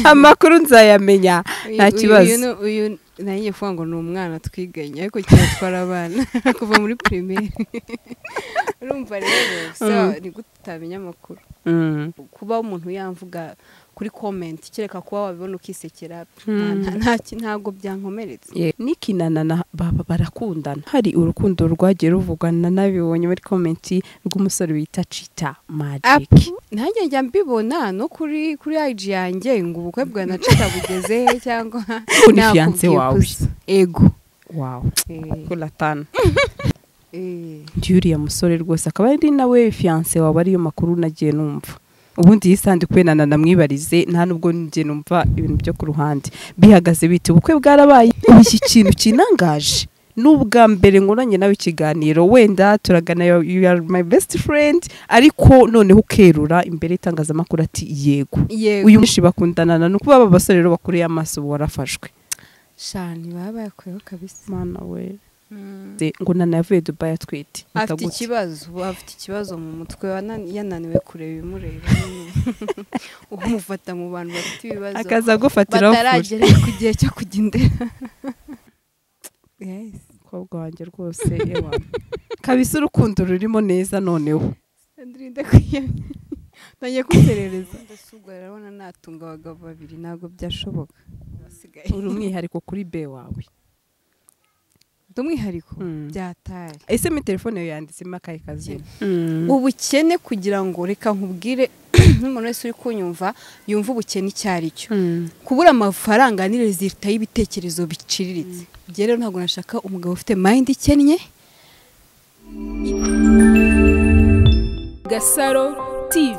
amakuru nzayamenya nta kibazo uyu nayo kuvuga ngo ni umwana twiganye ariko cyane atwara abana kuva muri pirimeri urumva rero ni gute utamenya amakuru kuba umuntu yamvuga kuri komenti kereka kuba wabibona ukisekera ntabwo byankomeretse n'ikinana na baba barakundana hari urukundo rwagiye ruvugana n'abibonye muri komenti rw'umusore wita cita magike nanjye njya mbibona no kuri kuri ayiji yanjye ngo ubukwe bwa na cita bugeze cyangwa Kuri fiyanse wawe. gusa ego wawe kuratana Eh, uriya musore rwose akaba ari nawe fiyanse wawe ariyo makuru nagiye numva ubundi yisande kubera na namwibarize nta nubwo njye numva ibintu byo ku ruhande bihagaze bite ubukwe bwarabaye ubu iki kintu kinangaje ni ubwa mbere nkoranye nawe ikiganiro wenda turagana yo- you are my best friend ariko noneho ukerura imbere y'itangazamakuru ati yego yego uyu mwinshi bakundanana ni ukuba aba basore rero bakureye amaso ubu warafashwe shani baba bayakuyeho kabisa mana we Ze- ngo nana yavuye dubayi atwite afite Mpita gutya. ikibazo afite ikibazo mu mutwe wana- yananiwe kureba ibimureba umufata mu bantu bafite ibibazo akaza agufatiraho furi bataragera ku gihe cyo kujya indera Yes. umukobwa wanjye rwose ewa kabisa urukundo rurimo neza noneho Sandrine ndakwiyamye ntangiye kuserereza ndasubwa urabona natunga abagabo babiri ntabwo byashoboka basigaye uri umwihariko kuri be wawe ndi umwihariko Mm. byataye ese mi telefone yawe yanditsemo akahe kazina ubukene kugira ngo reka nkubwire n'umuntu wese uri kunyumva yumva ubukene icyo ari cyo kubura amafaranga ni rezilita y'ibitekerezo biciriritse Njye rero ntabwo nashaka umugabo ufite mayindi ikennye Gasaro TV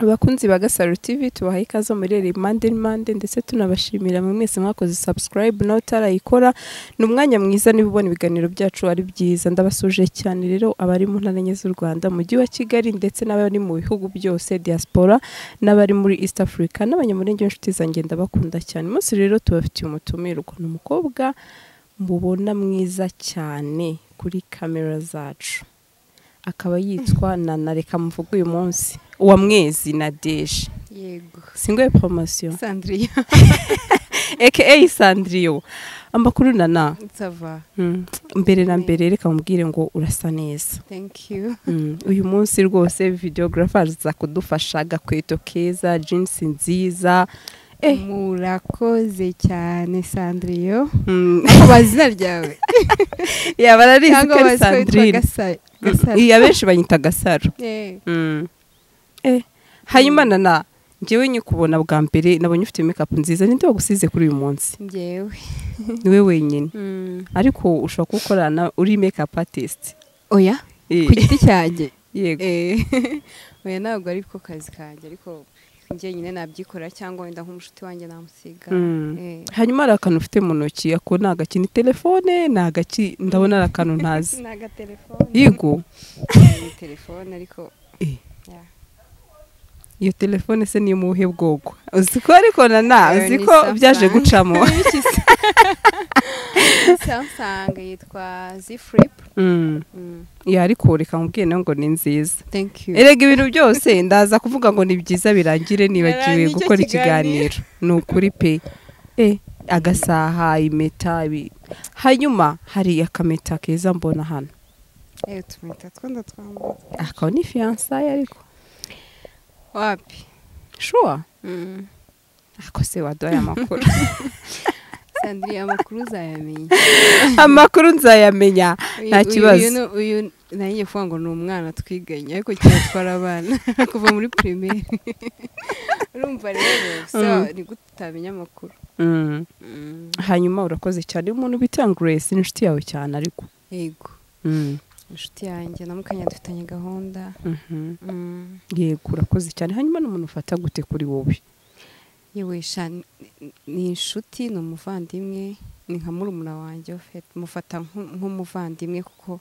abakunzi ba gasaro tv tubahaye ikaze muri iri mande mande ndetse tunabashimira mu mwese mwakoze subscribe nawe utarayikora ni umwanya mwiza niba ubona ibiganiro byacu ari byiza ndabasuje cyane rero abari mu ntara enye z'u rwanda mujyi wa kigali ndetse n'abari mu bihugu byose diaspora n'abari muri east africa n'abanyamurenge b'inshuti zanjye ndabakunda cyane umunsi rero tubafitiye umutumirwa ni umukobwa mubona mwiza cyane kuri kamera zacu akaba yitwa nana reka mvuge uyu munsi uwa mwezi na deje yego singoye poromosiyo sandriya aka sandriyo amakuru nana nsava Mm. mbere na mbere reka mubwire ngo urasa neza thank you Mm. uyu munsi rwose videogarafa aza kudufasha agakweto keza jinsi nziza Eh. murakoze cyane sandriyo Mm. ako bazina ryawe yaba ararizi ko cyangwa ari bazi ko witwa sandrine Gasa- gasaro Mm. iya benshi banyita gasaro Eh, Mm. Eh, hanyuma nana njyewe nyikubona bwa mbere nabonye ufite mekapu nziza ninde wagusize kuri uyu munsi njyewe niwe wenyine Mm. ariko ushobora kuwukorana uri mekapu atisiti oya ku giti cyanjye yego Eh, oya ntabwo ariko kazi kanjye ariko njye nyine nabyikorera cyangwa wenda nk'umushuti wanjye namusiga Mm. Eh. hanyuma hari akantu ufite mu ntoki ako ni agaki ni telefone ni agaki ndabona ari akantu ntazi ni agatelefone yego ni telefone ariko Eh. Yeah. iyo telefone se niyo mubuhe bwoko uzi ko ariko nana Ayo uzi ni ko byaje Samsung. gucamo samsung yitwa z flip Mm. Mm. ya ariko reka mubwiye nawe ngo ni nziza thank you erega ibintu byose ndaza kuvuga ngo ni byiza birangire nibagiwe Naraye n'icyo gukora kiganiro. ikiganiro ni ukuri pe e agasaha impeta ibi- hanyuma hari akameta keza mbona hano Eh, utumita twenda twambara akaba ni fiyansaye ariko wapi shuwa Mm. ako se waduhaye amakuru sandrine amakuru uzayamenya amakuru nzayamenya Uyu- Nta uyu- kibazo. uyu ni- uyu nanjye ngiye kuvuga ngo ni umwana twiganye ariko cyane atwara abana kuva muri pirimeri urumva rero so Mm. ni gute utamenya amakuru Mm. hanyuma urakoze cyane Uyu umuntu bita grace ni inshuti yawe cyane ariko yego inshuti yanjye na mukanya dufitanye gahunda Mhm. Mm. yego urakoze cyane hanyuma n'umuntu ufata gute kuri wowe yewe sha ni- ni inshuti ni umuvandimwe ni nka murumuna wanjye ofete mufata nk- nk'umuvandimwe kuko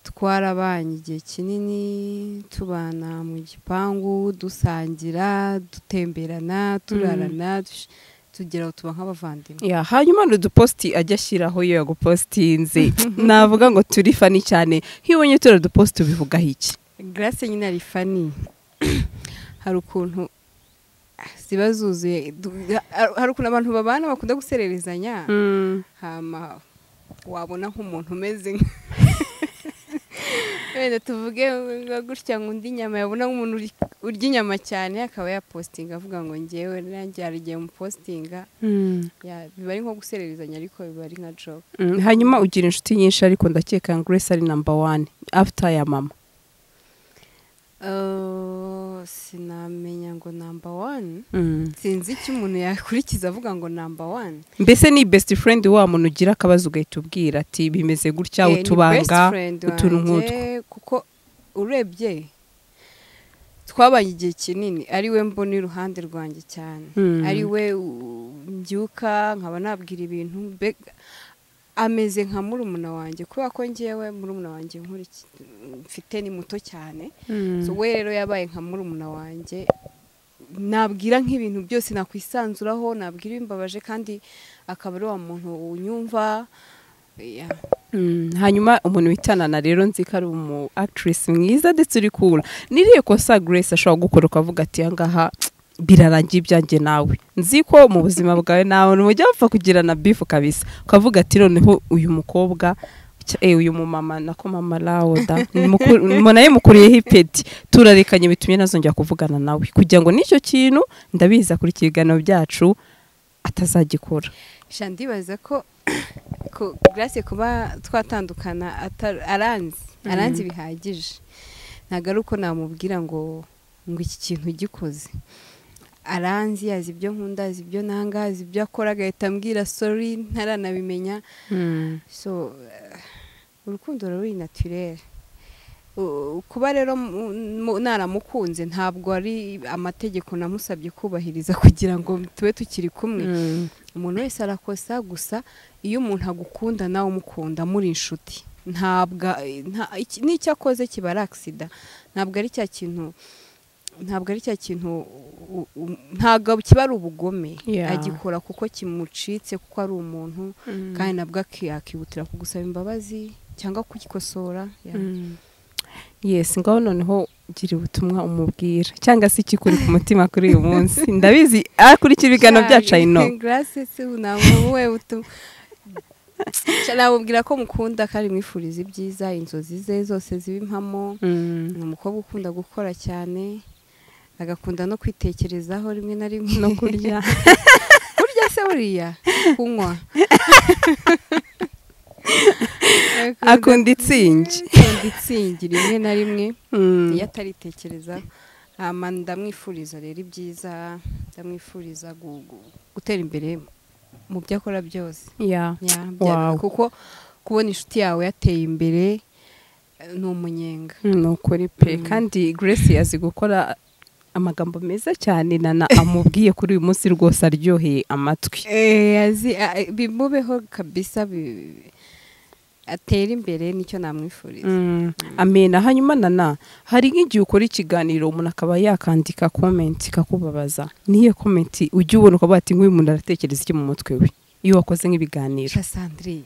twarabanye igihe kinini tubana mu gipangu dusangira dutemberana turarana dush- tugera aho tuba nk'abavandimwe ya hanyuma hari udupositi ajya ashyiraho iyo yagupositinze navuga ngo turi fani cyane iyo ubonye turi udupositi ubivugaho iki grace nyine ari fani hari ukuntu ziba zuzuye du- hari ukuntu abantu babana bakunda gusererezanya hama wabona nk'umuntu umeze nka- wenda tuvuge nka gutya ngo undi inyama yabona nk'umuntu uri- urya inyama cyane akaba yapositinga avuga ngo ngewe nanjye hari igihe mupositinga Ya, biba ari nko gusererezanya ariko biba ari nka joke Mm, hanyuma ugira inshuti nyinshi ariko ndakeka ngo grace ari namba wani after ya mama Eh, sinamenya ngo namba wani sinzi icyo umuntu yakurikiza avuga ngo namba wani mbese ni best friend wa muntu ugira akabazo ugahita ubwira ati bimeze gutya Eh, ni utubanga best friend utuntu wanjye, kuko urebye twabaye igihe kinini ari we mbona iruhande rwanjye cyane Mm. ari we u- mbyuka nkaba nabwira ibintu mbega ameze nka murumuna wanjye kubera ko ngewe murumuna wanjye nkuriki- mfite ni muto cyane so we rero yabaye nka murumuna wanjye nabwira nk'ibintu byose nakwisanzuraho nabwira ibimbabaje kandi akaba ari wa muntu unyumva yeah. Mm, hanyuma umuntu witanana rero nzi ko ari umu actress mwiza ndetse uri cool niriye kosa grace ashobora gukora ukavuga ati ahangaha birarangiye ibyanjye nawe nzi ko mu buzima bwawe nawe mujya mupfa kugirana bifu kabisa ukavuga ati noneho uyu mukobwa cya- eh, uyu mumama nako mama rawuda naye mukuriyeho ipeti turarekanye bitumye ntazongera kuvugana nawe kugira ngo n'icyo kintu ndabiza kuri ikiganiro byacu atazagikora sha ndibaza ko ko grace kuba twatandukana atari- aranzi aranzi bihagije ntabwo ari uko namubwira ngo ngo iki kintu gikoze aranzi azi ibyo nkunda azi ibyo nanga azi ibyo akora agahita ambwira sorry ntaranabimenya so eh, urukundo ruri naturere U- kuba rero mu- mu- naramukunze ntabwo ari amategeko namusabye kubahiriza kugira ngo tube tukiri kumwe umuntu wese arakosa gusa iyo umuntu agukunda nawe umukunda muri inshuti ntabwo nta- iki- n'icyo akoze kiba ari agisida ntabwo ari cya kintu ntabwo ari cya kintu u- u- ntabwo kiba ari ubugome Yeah. agikora kuko kimucitse kuko ari umuntu kandi nabwo aki- yakihutira kugusaba imbabazi cyangwa kugikosora yeah. yes ngaho noneho gira ubutumwa umubwira cyangwa se ikikuri ku mutima kuri uyu munsi ndabizi akurikira ibiganiro byacu Cyane. I know. Grace si unamuwe utu- Cya- namubwira ko mukunda kandi mwifuriza ibyiza inzozi ze zose ziba impamo ni umukobwa ukunda gukora cyane agakunda no kwitekerezaho rimwe na rimwe no kurya kurya se buriya kunywa akunda itsingi akunda itsingi rimwe na rimwe Mm. iyo ataritekerezaho hama ndamwifuriza rero ibyiza ndamwifuriza gu- gu- gutera imbere mu byo akora byose Yeah. Ya, bya- Wow. kuko kubona inshuti yawe yateye imbere eh, ni umunyenga Mm, ni ukuri pe Mm. kandi grace azi gukora amagambo meza cyane nana amubwiye kuri uyu munsi rwose aryoheye amatwi azi a- a- bimubeho kabisa bi- atera imbere nicyo namwifuriza Mm, amena hanyuma nana hari nk'igihe ukora ikiganiro umuntu akaba yakandika komenti ikakubabaza niyo komenti ujya ubona ukavuga ati nk'uyu muntu aratekereza iki mu mutwe we iyo wakoze nk'ibiganiro Sha Sandrine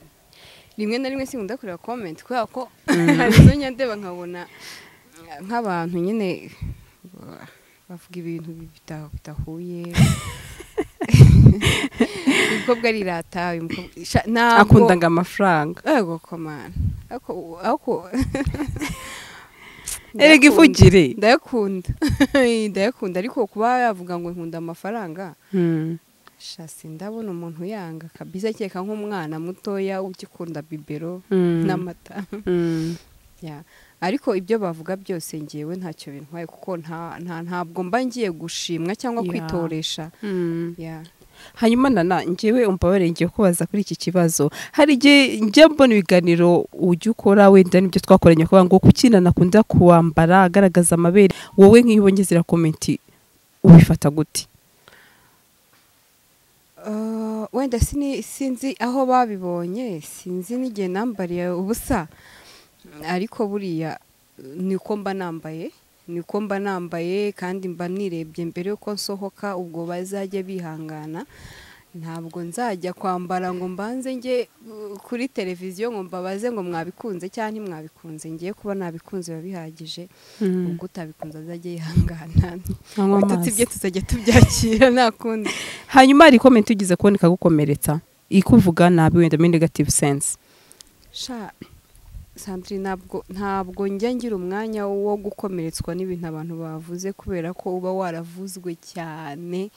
rimwe na rimwe sinkunda kureba comment kubera ko hari izo nyandeba nkabona eh, nk'abantu nyine eh, bavuga ibintu bita- bidahuye uyu mukobwa arirata uyu mukobwa sha- ntabwo- akunda ngo amafaranga yego komana ako ako erega ivugire ndayakunda ndayakunda ariko kuba yavuga ngo nkunda amafaranga Mm, shasi ndabona umuntu yanga kabisa cyeka nk'umwana mutoya ugikunda bibero mm, n'amata mm, Ya. ariko ibyo bavuga byose ngewe ntacyo bintwaye kuko nta nta- ntabwo mba ngiye gushimwa cyangwa Ya. kwitoresha mm. Ya. hanyuma nana njyewe umbabarire ngiye kubaza kuri iki kibazo hari igihe njya mbona ibiganiro ujya ukora wenda n'ibyo twakoranye kuvuga ngo kuki nana akunda kuwambara agaragaza amabere wowe nk'iyo ubonye ziriya komenti ubifata gute Uh, wenda sini- sinzi aho babibonye sinzi n'igihe nambariye ubusa ariko buriya niko mba nambaye niko mba nambaye kandi mba nirebye mbere yuko nsohoka ubwo bazajya bihangana ntabwo nzajya kwambara ngo mbanze njye uh, kuri televiziyo ngo mbabaze ngo mwabikunze cyangwa ntimwabikunze ngiye kuba nabikunze biba bihagije ubwo utabikunze azajya yihangana anywa ibitutsi bye amazi tuzajya tubyakira nta kundi hanyuma hari komenti ugize kubona ikagukomeretsa ikuvuga nabi wenda muri negative sense sha sandrine ntabwo ntabwo njya ngira umwanya wo gukomeretswa n'ibintu abantu bavuze kubera ko uba waravuzwe cyane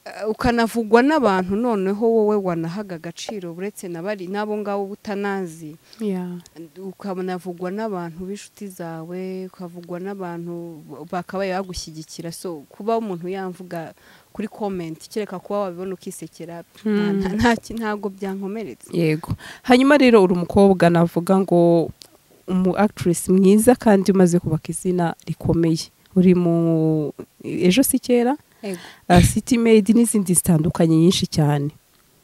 Eh, ukanavugwa n'abantu noneho wowe wanahaga agaciro uretse na bari n'abo ngabo utanazi Yeah. ukanavugwa n'abantu b'inshuti zawe ukavugwa n'abantu bakabaye bagushyigikira so kuba umuntu yamvuga kuri komenti kereka kuba wabibona ukisekera nta- nta- nta ki- ntabwo byankomeretse yego hanyuma rero uri umukobwa navuga ngo umu actress mwiza kandi umaze kubaka izina rikomeye uri mu ejo si kera Ego. uh, city made n'izindi zitandukanye nyinshi cyane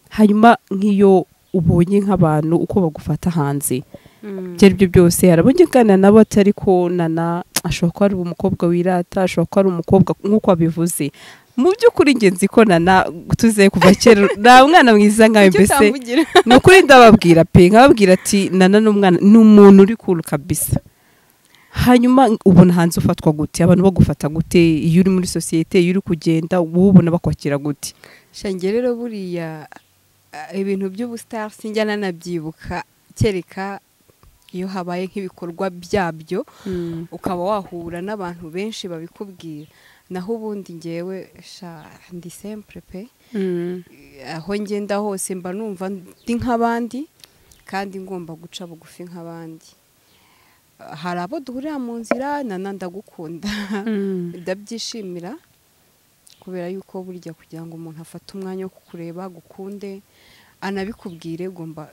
hanyuma nk'iyo ubonye nk'abantu uko bagufata hanze Mm. ibyo ari byo byose hari abagikana nabo atari konana ashobora kuba ari umukobwa wirata ashobora kuba ari umukobwa nk'uko wabivuze mu by'ukuri nge nzi ko nana tuze kuva kera nta mwana mwiza nkawe Kuki mbese utambugira? ni ukuri ndababwira pe nkababwira ati nana ni umwana ni umuntu uri kuru kabisa hanyuma ubona hanze ufatwa gute abantu bagufata gute iyo uri muri sosiyete iyo uri kugenda wowe ubona bakwakira gute shange rero buriya eh, ibintu by'ubusitari sinjya nanabyibuka kereka iyo habaye nk'ibikorwa byabyo ukaba wahura n'abantu benshi babikubwira naho ubundi ngewe sha ndi sempre pe aho ngenda hose mba numva ndi nk'abandi kandi ngomba guca bugufi nk'abandi hari abo duhurira mu nzira nana ndagukunda ndabyishimira kubera yuko burya kugira ngo umuntu afate umwanya wo kukureba agukunde anabikubwire ugomba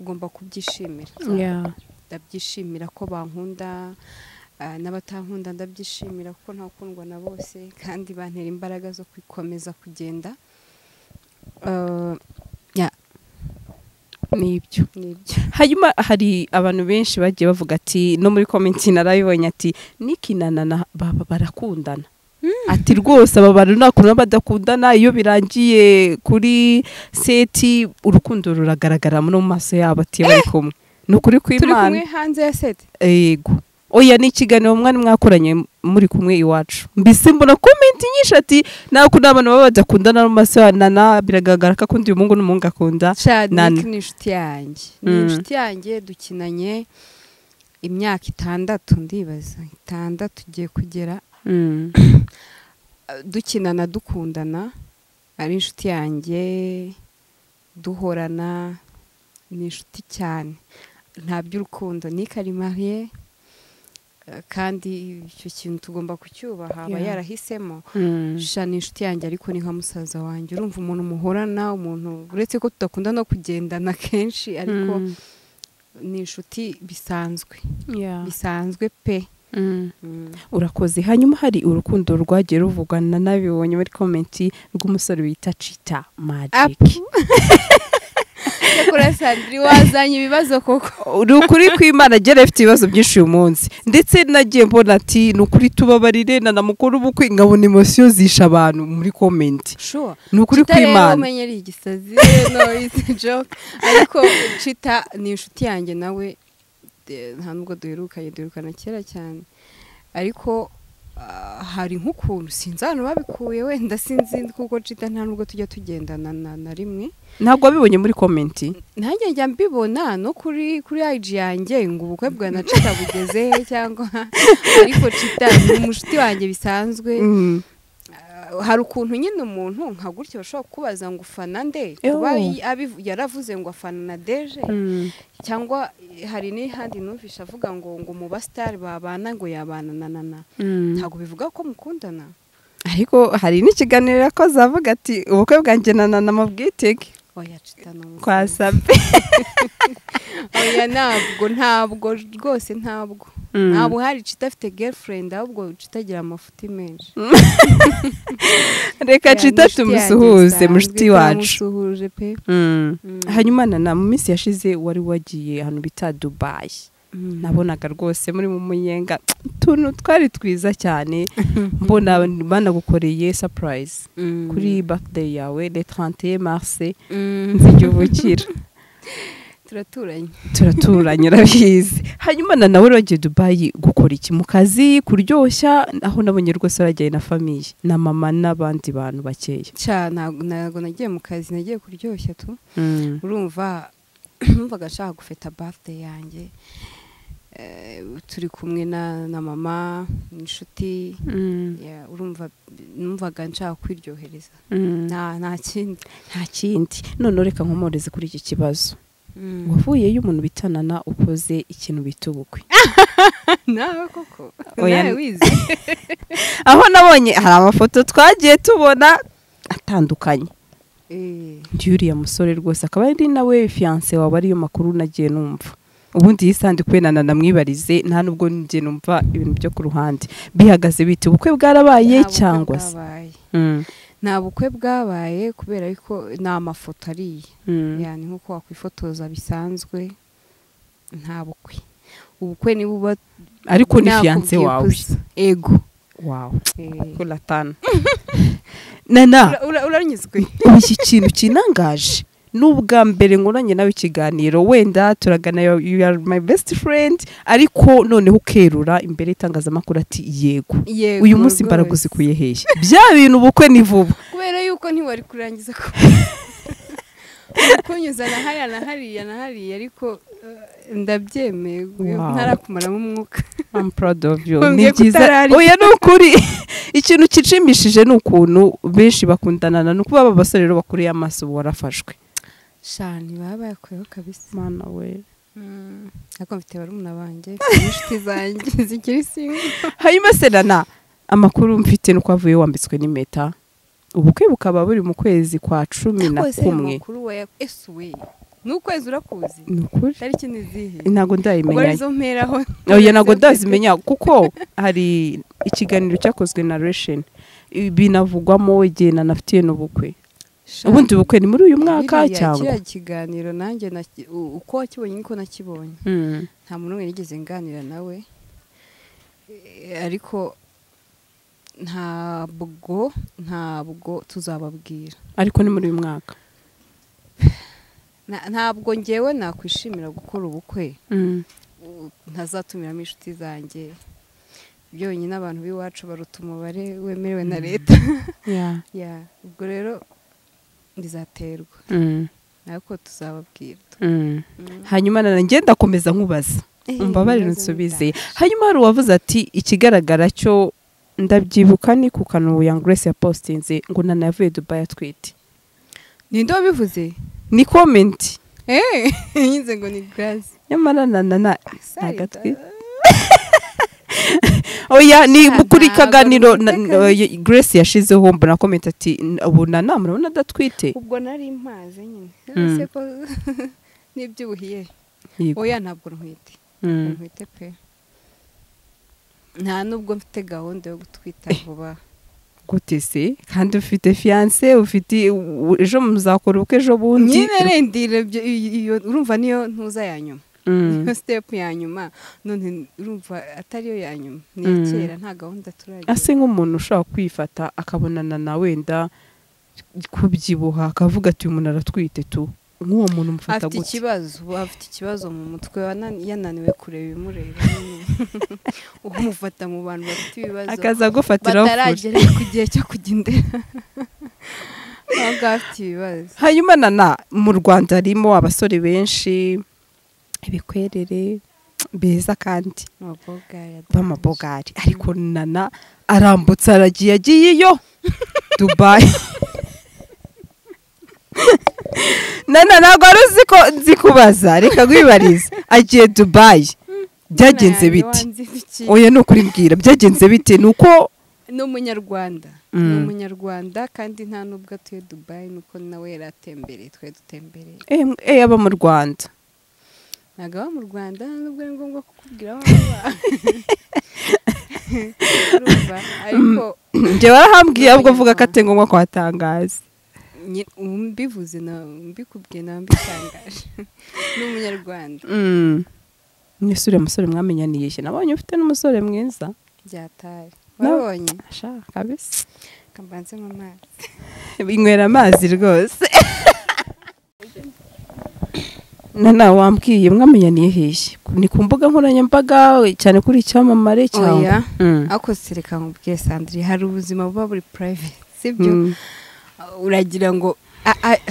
ugomba kubyishimira Yeah. ndabyishimira ko bankunda ah, n'abatankunda ndabyishimira kuko ntakundwa na bose kandi bantera imbaraga zo gukomeza kugenda Ah, ya ni ibyo nibyo hanyuma hari abantu benshi bagiye bavuga ati no muri komenti narabibonye ati nikinanana baba barakundana ati rwose aba bantu nta kuntu badakundana iyo birangiye kuri seti urukundo ruragaragara no mu maso yabo ati bari kumwe ni ukuri turi kumwe kw'imana hanze ya sete yego oya ni ikiganiro mwari mwakoranye muri kumwe iwacu mbese mbona komenti nyinshi ati nta kuntu abantu baba badakundana no mu maso ya nana biragaragara ko akunda uyu muhungu n'umuhungu akunda Chad Nana. Nick ni inshuti yanjye ni Mm. inshuti yanjye dukinanye imyaka itandatu ndibaza itandatu ugiye kugera eh, dukinana dukundana ari inshuti yanjye duhorana ni inshuti cyane nta by'urukundo Nick ari mariye eh, kandi icyo kintu tugomba kucyubaha aba Yeah. yarahisemo sha ni inshuti yanjye ariko ni nka musaza wanjye urumva umuntu muhorana umuntu uretse ko tudakunda no kugendana kenshi ariko Mm. ni inshuti bisanzwe Yeah. bisanzwe pe urakoze hanyuma hari urukundo rwagiye ruvugwa na nabibonye muri komenti rw'umusore wita cita magiki cyakora sandiri wazanye ibibazo koko ni ukuri kw'imana agera afite ibibazo byinshi uyu munsi ndetse nagiye mbona ati ni ukuri tubabarire na na mukuru w'ubukwe nkabona emosiyo zisha abantu muri komenti shuwa ni ukuri kw'imana umenye ari igisazi no izi joke ariko cita ni inshuti yanjye nawe eh, nta nubwo duherukanye duherukana kera cyane ariko ah, hari nk'ukuntu sinzi ahantu babikuye wenda sinzi kuko cita nta nubwo tujya tugendana na na rimwe ntabwo wabibonye muri komenti nanjye njya mbibona no kuri kuri IG yanjye ngo ubukwe bwa na Cita bugeze cyangwa ariko Cita ni umushuti wanjye bisanzwe Mm. Uh, hari ukuntu nyine umuntu nka gutya bashobora kukubaza ngo ufana nde Ew. kuba yi- abivu- yaravuze ngo afana na Deje cyangwa eh, hari n'ihandi numvisha avuga ngo ngo mu basitari babana ngo yabana na na na ntabwo bivuga ko mukundana ariko hari n'ikiganiro yakoze avuga ati ubukwe bwanjye na nana mabwitege oya Cita ni umusore. kwa sabe oya ntabwo ntabwo rwose ntabwo Mm. ntabwo hari Cita afite girlfriend ahubwo Cita agira amafuti menshi reka cita tumusuhuze mushiti wacu tumusuhuje pe Mm. hanyuma nana mu minsi yashize wari wagiye ahantu bita dubayi nabonaga rwose muri mu munyenga utuntu twari twiza cyane mbona banagukoreye sapurayizi kuri bakideyi yawe le trente marse nzijya ubukira turaturanye turaturanye urabizi hanyuma na nawe uragiye dubayi gukora iki mu kazi kuryoshya aho nabonye rwose waragiye na famiye na mama n'abandi bantu bakeya Cya, ntabwo ntabwo nagiye mu kazi nagiye kuryoshya tu urumva numvaga ashaka gufata bafite yanjye Eh, turi kumwe na na mama inshuti Ya, urumva numvaga nshaka kwiryohereza nta nta kindi nta kindi none reka nkomoreze kuri iki kibazo wavuyeyo umuntu bitanana ukoze ikintu bita ubukwe nawe koko Oya, nawe wize aho nabonye hari amafoto twagiye tubona atandukanye Eh, uriya musore rwose akaba ari nawe fiyanse wawe ariyo makuru nagiye numva ubundi yisande kwenana namwibarize nta nubwo ngiye numva ibintu byo ku ruhande bihagaze bite ubukwe bwarabaye nta bukwe cyangwa se bwabaye. Mm, nta bukwe bwabaye kubera ko ni amafoto ariya mm, yani nk'uko wakwifotoza bisanzwe nta bukwe ubukwe niba uba ariko ni fiyanse nakubwiye wawe gusa. ego wawe Eh, kuratana nana ura- ura- uranyuzwe ubu iki kintu kinangaje ni ubwa mbere nkoranye nawe ikiganiro wenda turagana yo- you are my best friend ariko noneho ukerura imbere y'itangazamakuru ati yego Yego, uyu munsi imbaraga rwose. uzikuye hehe bya bintu ubukwe ni vuba kubera yuko ntiwari kurangiza ko kunyuza na hariya na hariya na hariya ariko eh, ndabyemeye Wow. ntarakumaramo umwuka I'm proud of you ni Wambwiye ko byiza utarari. oya ni ukuri ikintu kicimishije ni ukuntu benshi bakundanana ni ukuba aba basore rero bakuriye amaso ubu warafashwe shani baba bayakuyeho kabisa mana we Mm, ariko mfite barumuna banjye mfite n'inshuti zanjye zikiri singo hanyuma serana amakuru mfite nuko avuye wambitswe n'impeta ubukwe bukaba buri mu kwezi kwa cumi na Wese ayo kumwe makuru waya esuwe n'ukwezi urakuzi ni ukuri tariki ni izihe ntabwo ubwo ndayimenya arizo mperaho oya ntabwo ndazimenya kuko hari ikiganiro cyakozwe na resheni binavugwamo igihe nanafitiye n'ubukwe Shani. ubundi bukwe ni muri uyu mwaka Biriya cyangwa kiriya kiganiro nanjye naki- u- uko wakibonye niko nakibonye Mm. nta muntu n'umwe nigeze nganira nawe Eh, ariko ntabwo ntabwo tuzababwira ariko ni muri uyu mwaka Na- ntabwo ngewe nakwishimira gukora ubukwe Mm. u- ntazatumiramo inshuti zanjye byonyine abantu b'iwacu baruta umubare wemerewe na leta Yeah. Ya, ubwo rero bizaterwa Mm. ariko tuzababwira Mm. hanyuma nana ngenda akomeza nkubaza Eh, umbabarire ibibazo nsubize bidahari. hanyuma hari uwavuze ati ikigaragara cyo ndabyibuka ni ku kanwa ya grace yapostinze ngo nana yavuye dubai atwite ninde wabivuze ni komenti Eh, nyinze ngo ni gaze nyamara na na na agatwi oya ni Nta- kuri ntabwo kaganiro na- bumvikana. na- oya, grace yashizeho mbona komenti ati "N- ubu nana murabona adatwite ubwo nari mpaze nyine Mm. ese ko n'ibyibuhiye Yego. oya ntabwo ntwite Mm. ntwite pe nta nubwo mfite gahunda yo gutwita vuba gute se kandi ufite fiyanse ufite u- ejo muzakora ubukwe ejo bundi nyine rendire ibyo- iyo- iyo- urumva niyo ntuza ya nyuma Mm. niyo sitepu ya nyuma none urumva atariyo ya nyuma ni iya Mm. kera nta gahunda turagira ase nk'umuntu ushobora kwifata akabonana na wenda kubyibuha akavuga ati uyu muntu aratwite tu nk'uwo muntu umufata afite gutya ikibazo ubu afite ikibazo mu mutwe wanan- yananiwe kureba ibimureba nyine. umufata mu bantu bafite ibibazo akaza agufatiraho furi bataragera ku gihe cyo kujya indera aho ngaho afite ibibazo hanyuma nana mu rwanda harimo abasore benshi ibikwerere beza kandi amabogari b'amabogari ariko nana arambutse aragiye agiyeyo dubayi nana ntabwo wari uzi ko nzi kubaza reka guhibariza agiye dubayi byagenze biti oya ni ukuri mbwira byagenze bite ni uko ni umunyarwanda Mm. ni umunyarwanda kandi nta n'ubwo atuye dubayi nuko nawe yari atembereye twari dutembereye eh, m- eh, aba mu rwanda ntabwo aba mu rwanda nta n'ubwo ari ngombwa kukubwira aho aba Urumva? ariko njye warahambwiye ahubwo avuga ko atari ngombwa kuhatangaza nyi- mbivuze na mbikubwiye nawe mbitangaje ni umunyarwanda Mm. mwese uriya musore mwamenyaniye iki nabonye ufite n'umusore mwiza byataye No. wabonye ashaka kabisa kambanze mu mazi inywera amazi rwose na nawe wambwiye mwamenyaniye hehe ni ku mbuga nkoranyambaga cyane kuri icyamamare cyangwa oya Mm. ako sereka nkubwiye sandire hari ubuzima buba buri private sibyo Mm. uragira ngo a- a-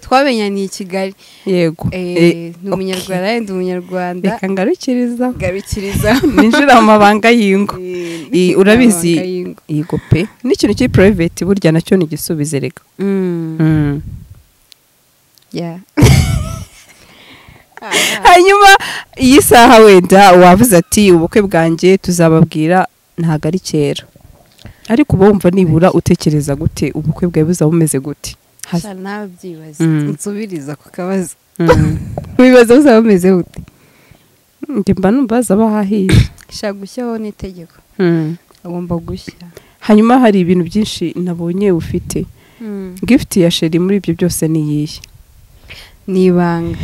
twamenyaniye i kigali yego Eh, Eh, ni umunyarwanda ndi umunyarwanda reka ngarukiriza garukiriza ninjira mu mabanga y'ingo Eh, urabizi- yego pe n'ikintu kiri private burya nacyo ni igisubizo reka Mm. hanyuma iyi saha wenda wavuze ati ubukwe bwanjye tuzababwira ntabwo ari kera ariko uba wumva nibura utekereza gute ubukwe bwawe buzaba bumeze gute Has- nawe byibaza Mm. nsubiriza ku kabazo Mm. wibaza buzaba bumeze gute njye mba numva hazaba hahiye shaka gushyiraho n'itegeko agomba gushya hanyuma hari ibintu byinshi nabonye ufite gift ya sheri muri ibyo byose ni iyihe ni ibanga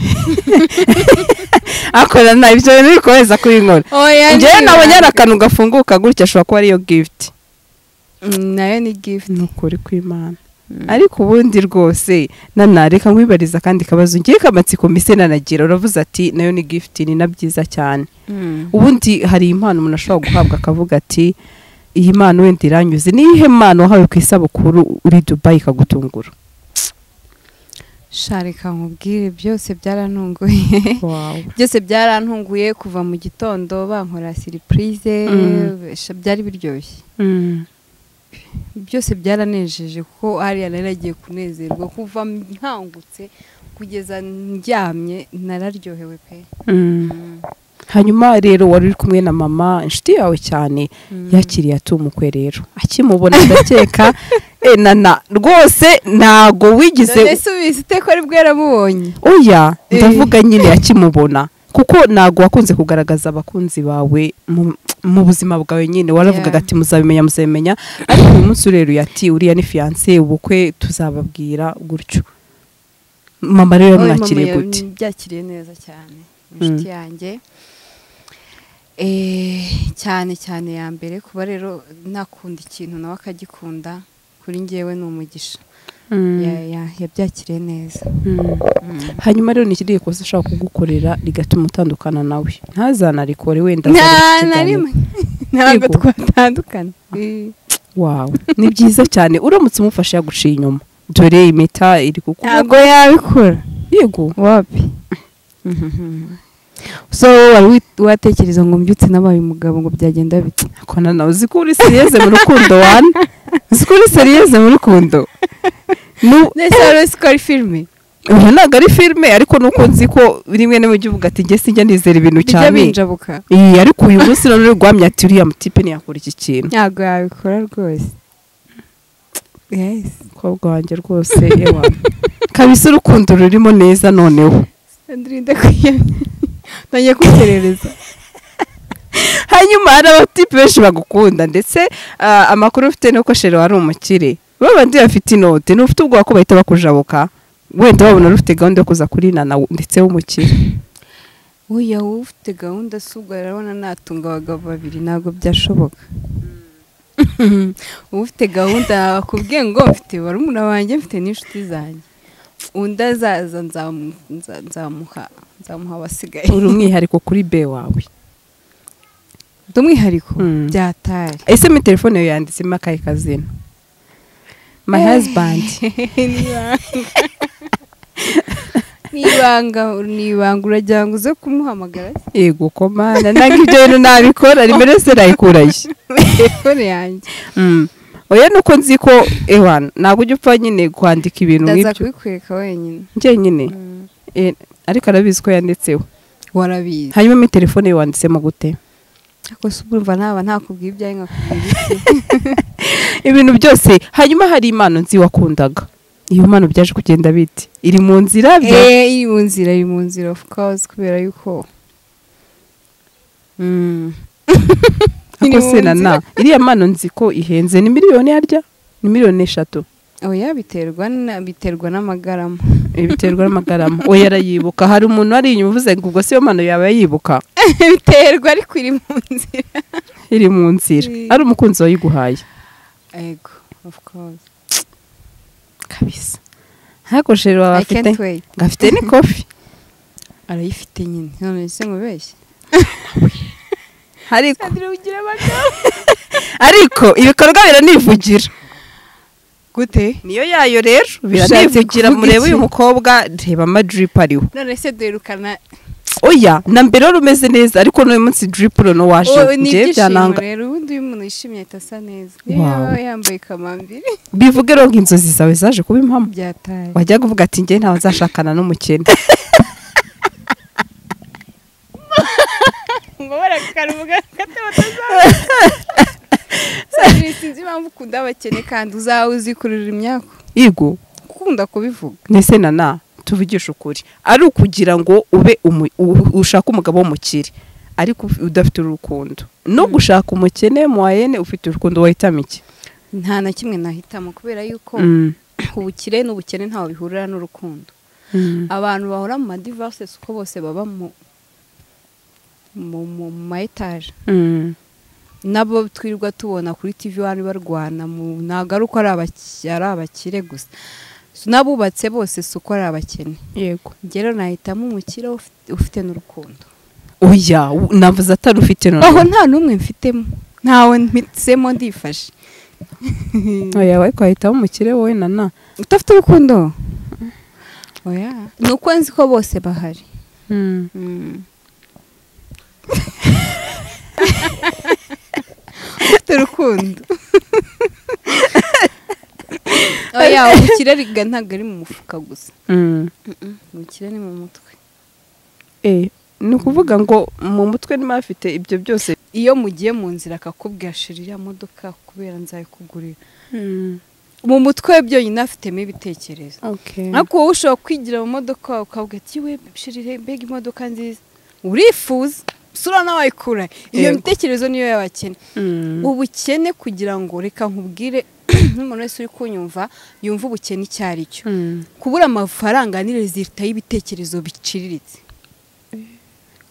akora nabi ibyo bintu uri kohereza kuri inkora njyewe nabonye hari akantu gafunguka gutya ashobora kuba ariyo gift Mm, nayo ni gift ni ukuri kw'imana ariko ubundi rwose nanareka nkwibariza kandi kabazo ngiye kamatsiko mbese nanagira uravuze ati nayo ni gift ni na byiza cyane ubundi hari impano umuntu ashobora guhabwa akavuga ati iyi mpano wenda iranyuze niyihe mpano wahawe ku isabukuru uri dubayi ikagutungura sharika nkubwire byose byarantunguye byose byarantunguye kuva mu gitondo bankora siripurize Mm. sha- byari biryoshye byose byaranejeje kuko hariya nari nagiye kunezerwa kuva nkangutse kugeza ndyamye nararyohewe pe hanyuma rero wari uri kumwe na mama inshuti yawe cyane Mm. yakiriye atumukwe rero akimubona ndakeka eh, nana rwose ntago wigeze none subiza iteko ari bwaramubonye oya Eh. ndavuga nyine akimubona kuko ntabwo wakunze kugaragaza abakunzi bawe mu- mu buzima bwawe nyine waravugaga Yeah. ati muzabimenya muzabimenya ariko uyu munsi ureba yati uriya ni fiyanse ubukwe tuzababwira gutyo mama rero Oya, yamwakiriye mama gute yabyakiriye neza cyane inshuti yanjye Eh, cyane cyane ya mbere kuba rero nakunda ikintu nawe akagikunda kuri ngewe ni umugisha Ya- ya- yabyakiriye neza Mm. hanyuma rero ni ikirihe kosa ashobora kugukorera rigatuma utandukana nawe ntazanarikore wenda nta azabikurikiranire. na rimwe ntabwo Yego. twatandukana wawe ni byiza cyane uramutse umufashe yaguciye inyuma dore impeta iri ku kuboko ntabwo yabikora yego wapi so wari wi- watekereza ngo mbyutse nabaye umugabo ngo byagenda bite kona nawe uzi ko uri seriyeze mu rukundo wana uzi ko uri seriyeze mu rukundo Nu- nese wari uzi ko ari filime uyu ntabwo ari filime ariko nuko nzi ko rimwe na rimwe ujya uvuga ati njye sinjya nizera ibintu bijya cyane binjabuka Iyi, ariko uyu munsi none uri guhamya ati uriya mutipe ntiyakora iki kintu ntabwo yabikora rwose yes umukobwa wanjye rwose ewa kabisa urukundo rurimo neza noneho ndirinde kwiyemye ntangiye kwiterereza hanyuma hari abatipe benshi bagukunda ndetse ah, amakuru ufite ni uko sheri wari umukire babandi bafite inote n'ufite ubwoba ko bahita bakujabuka wenda babona rufite gahunda yo kuza kuri nana wo- ndetse w'umukire uya wowe ufite gahunda si ubwo arabona natunga abagabo babiri ntabwo byashoboka uba ufite gahunda akubwiye ngo mfite barumuna banjye mfite n'inshuti zanjye undi azaza nzamu- nza- nzamuha nzamuha abasigaye uri umwihariko kuri be wawe ndi umwihariko Mm. byataye ese muri telefone yawe yanditsemo akahe kazina my husband nibanga nibanga uragira ngo uze kumuhamagara yego komanda ntabwo ibyo bintu nabikora rimwe rese nayikuraye telefone yanjye Mm. oya nuko nzi ko ewana ntabwo ujya upfa nyine kwandika ibintu ndaza nk'ibyo kubikwereka wenyine njyenyine Eh, ariko arabizi ko yanditseho warabizi hanyuma muri telefone yawe wanditsemo gute ariko se urumva naba ntakubwiye ibyawe nkakubwira iki ibintu byose hanyuma hari impano nzi wakundaga iyo mpano byaje kugenda bite iri mu nzira bya- Eh, iri mu nzira iri mu nzira of course kubera yuko ako mu se na nzira. na iriya mpano nzi ko ihenze ni miliyoni yarya ni miliyoni eshatu oya biterwa na- biterwa n'amagarama biterwa n'amagarama we yarayibuka hari umuntu wari inyuma uvuze ngo ubwo siyo mpano yaba yibuka biterwa ariko iri mu nzira iri mu nzira ari umukunzi wayiguhaye ego of course kabisa hakoresheje baba i bafite can't wait ngo afite n'ikofi arayifite nyine none ese mubeshye ariko sandire ugira abagabo ariko ibikorwa biranivugira gute niyo yayo rero Ushatse biranivugira kuvuga mureba iki? uyu mukobwa reba amadiripu ariho none se duherukana oya na mbere wari umeze neza ariko n'uyu munsi diripu rero waje Oh, ni njyewe ibyishimo byananga rero ubundi iyo umuntu yishimye ahita asa neza niyo Wow. yaba yambaye kamambiri bivuge rero ngo inzozi zawe zaje kuba impamo byataye wajya kuvuga ati njye ntawe nzashakana n'umukene ngo barakarubuga gato batazabona sandire sinzi impamvu ukunda abakene kandi uzawe uzikurira imyaka yego ukunda kubivuga ndetse na na tuvugishe ukuri ari ukugira ngo ube umu- u- ushaka umugabo w'umukire ariko uf- udafite urukundo no gushaka umukene muwayene ufite urukundo wahitamo iki nta na kimwe nahitamo kubera yuko Mm. ubukire n'ubukene ntaho bihurira n'urukundo Mm. abantu bahora mu madivarse uko bose baba mu mu mu ma etaje Mm. nabo twirirwa tubona kuri tv wani barwana mu ntabwo ari uko ari abaki- ari abakire gusa So n'abubatse bose si uko ari abakene yego ngero nahitamo umukire ufite- ufite n'urukundo oya u- navuze atari ufite aho noneho nta n'umwe mfitemo ntawe mpitsemo ndifashe oya ariko wahitamo umukire wowe na na udafite urukundo oya ni uko nzi ko bose bahari Mm. ufite urukundo oya ubukire riga ntabwo ari mu mufuka gusa Mm. ubukire ni mu mutwe Eh, ni ukuvuga ngo mu mutwe niba hafite ibyo byose iyo mugiye mu nzira akakubwira shira iriya modoka kubera nzayikugurira mu mutwe we byonyine afitemo ibitekerezo ariko wowe ushobora kwigira mu modoka wawe ukavuga ati we shirire mbega imodoka nziza urifuza sura nawe wayikura iyo Yego. mitekerezo niyo y'abakene Mm. ubukene kugira ngo reka nkubwire nk'umuntu wese uri kunyumva yumva ubukene icyo ari cyo Mm. kubura amafaranga ni rezilita y'ibitekerezo biciriritse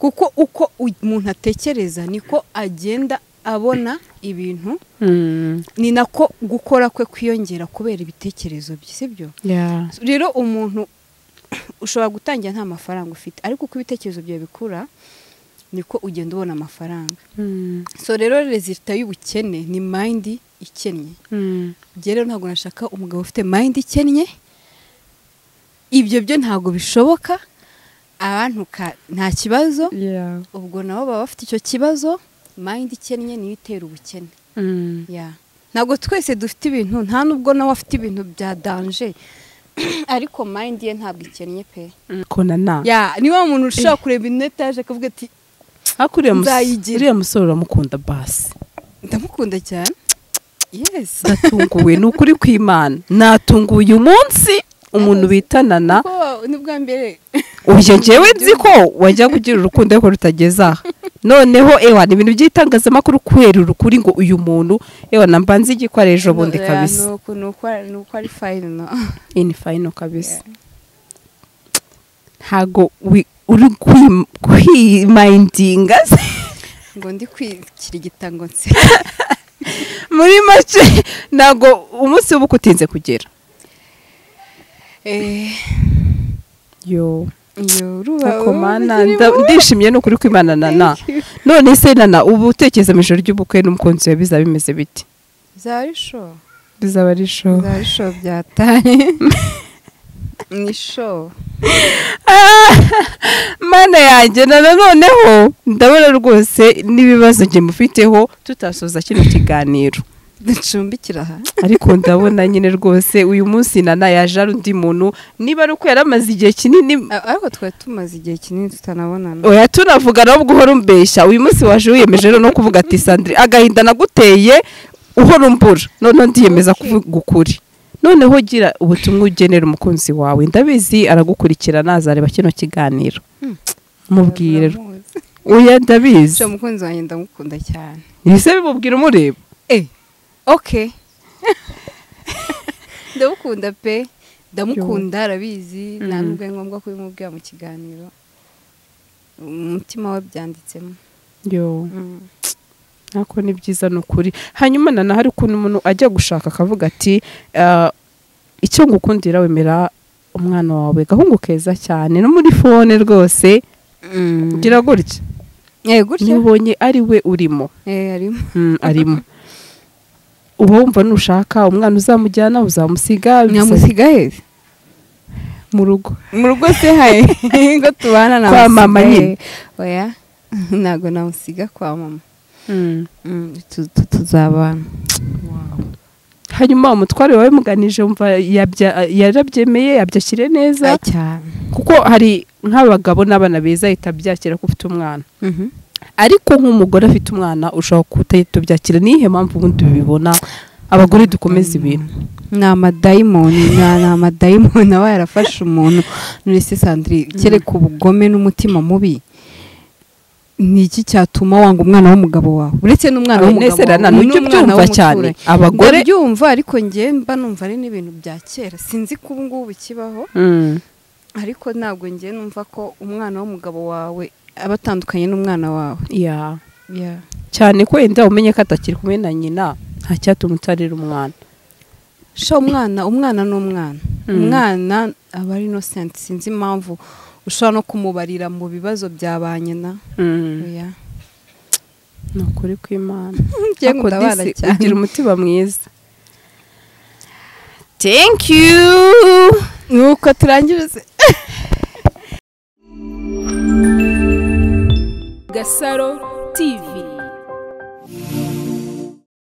kuko uko u- umuntu atekereza niko agenda abona ibintu Mm. ni nako gukora kwe kwiyongera kubera ibitekerezo bye sibyo Yeah. rero umuntu ushobora gutangira nta mafaranga ufite ariko uko ibitekerezo byawe bikura niko ugenda ubona amafaranga Mm. so rero rezilita y'ubukene ni mayindi ikennye Mm. Njye rero ntabwo nashaka umugabo ufite mayindi ikennye ibyo byo ntabwo bishoboka abantuka nta kibazo Yeah. ubwo nabo baba bafite icyo kibazo mayindi ikennye niyo itera ubukene Mm. ya ntabwo twese dufite ibintu nta nubwo nawe afite ibintu bya danje ariko mayindi ye ntabwo ikennye pe konana ya niba umuntu ushobora kureba inetaje akavuga ati ariko uriya mus- Nzayigira. uriya musore uramukunda basi ndamukunda cyane yesi ndatunguwe ni ukuri kw'imana natunguwe uyu munsi umuntu bitanana kuko nibwa mbere uyo njyewe nzi ko wajya kugira urukundo ariko rutageze aha noneho ewa ni ibintu by'itangazamakuru kwerura ukuri ngo uyu muntu ewa namba nzi igikora ejo bundi Ya, kabisa ni uku- ni uko ni uko ari fayini no ini fayino kabisa ntago wi- uri kwi- kwimayindinga se ngo ndi kwikirigita ngo nse muri make ntago umunsi w'ubukwe utinze kugera Eh, yo iyo uruba Ariko mana ugira nda- ndishimye ni ukuri kw'imana na na Thank you. none se nana ubu utekereza mu ijoro ry'ubukwe n'umukunzi wawe bizaba bimeze biti bizaba ari show bizaba ari show bizaba ari show byataye ni show mana yanjye na na noneho ndabona rwose n'ibibazo njye mufiteho tutasoza kino kiganiro ducumbikira aha ariko ndabona nyine rwose uyu munsi nana yaje ari undi muntu niba ari uko yari amaze igihe kinini A- ariko twari tumaze igihe kinini tutanabonana oya tunavuga nawe ubwo uhora umbeshya uyu munsi waje wiyemeje rero no kuvuga ati sandire agahinda naguteye uhora umbura noneho ndiyemeza Okay. kuvuga ukuri noneho gira ubutumwa ugenera umukunzi wawe ndabizi aragukurikirana azareba kino kiganiro Hmm. mubwire Uramuzi. oya ndabizi Show umukunzi wanjye ndamukunda cyane ese bimubwira umureba eh ok ndamukunda pe ndamukunda arabizi Mhm. nta nubwo ari ngombwa kubimubwira mu kiganiro umutima we byanditsemo yo nako ni byiza ni ukuri hanyuma nanaho hari ukuntu umuntu ajya gushaka akavuga ati "Ah, icyo ngukundira wemera umwana wawe gahungu keza cyane no muri fone rwose gira gutya Eh, gutya niba ubonye ari we urimo Eh, harimo Mm, arimo uba wumva nushaka umwana uzamujyana uzamusiga bisa- nyamusiga he mu rugo mu rugo se haye ngo tubana na Kwa mama nyine. oya ntabwo namusiga kwa mama Mm, tu- tu- tuzabana hanyuma umutware wawe muganije wumva yabya- yarabyemeye yabyakire neza za cyane kuko hari nk'abagabo n'abana beza ahita abyakira ko ufite umwana Mhm. ariko nk'umugore afite umwana ushobora kutahita ubyakira niyihe mpamvu ubundi bibona abagore dukomeza ibintu ni amadayimoni ni ni amadayimoni aba yarafashe umuntu none se sandire kereka ubugome n'umutima mubi ni iki cyatuma wanga umwana w'umugabo wawe uretse n'umwana w'umugabo abanesera wawe nujya n'umwana ubyumva cyane w'umuturanyi abagore ndabyumva ariko njye mba numva ari n'ibintu bya kera sinzi ko ubu ngubu kibaho Mm, ariko ntabwo njye numva ko umwana w'umugabo wawe aba atandukanye n'umwana wawe yeah. cyane ko wenda umenye ko atakiri kumwe na nyina nta cyatuma utarera umwana sha umwana umwana ni umwana Mm. umwana aba ari inosenti sinzi impamvu ushobora no kumubarira mu bibazo bya ba nyina Oya. ni ukuri kw'imana Njye Ariko ngundabara disi, cyane. ugira umutima mwiza thank you nuko turangiriza Gasaro TV.